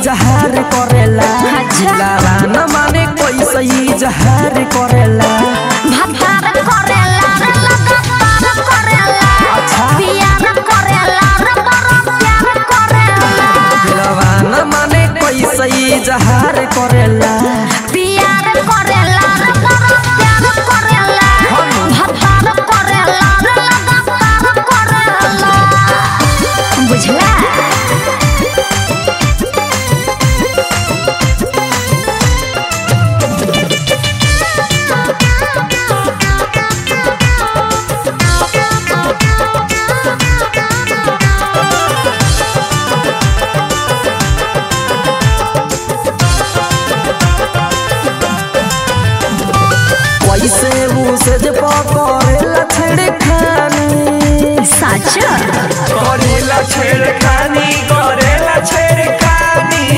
जहार करेला अच्छा। दिलावा न माने कैसे जहार करेला भतार करेला रे लगातार करेला अच्छा। प्यार करेला रे बड़ा प्यार करेला दिलावा न माने कैसे जहार करेला प्यार करेला रे बड़ा प्यार करेला भतार करेला रे लगातार करेला बुझला कैसे उसे जे पकड़ेला छेड़खानी सच करेला छेड़खानी करेला छेड़खानी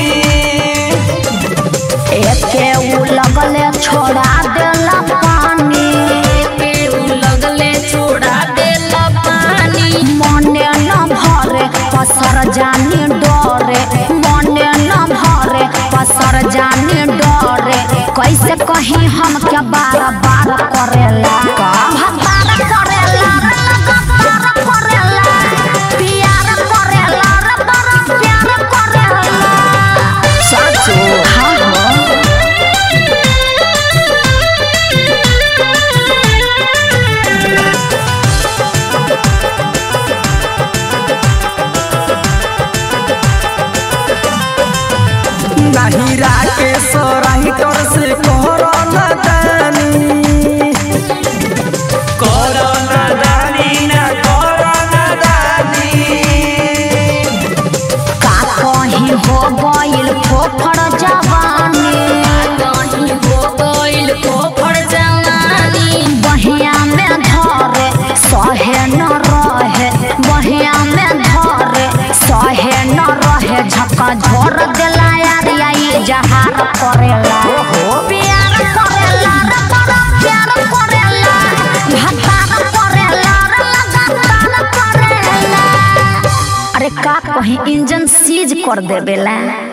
एके उ लगले छोड़ा देला पानी एके उ लगले छोड़ा देला पानी मने न भरे पसर जानी डरे मने न भरे पसर जानी डरे कैसे कहीं हम क्या बार बार करेला भतार करेला रे लगातार करेला प्यार करेला रे बड़ा प्यार करेला साचो हाँ हाँ नाही राके सराही तोर से कोरोना दानी कोरोना दानी ना कोरोना दानी का कहीं हो गइल फोफड़ जवानी कहीं हो गइल फोफड़ जवानी बहिया में धरे सहे न रहे बहिया में धरे सहे न रहे झका झोर देला यार आई जहार करेला प्यार करेला रे बड़ा प्यार करेला भतार करेला रे लगातार करेला अरे का कहीं इंजन सीज कर देवेला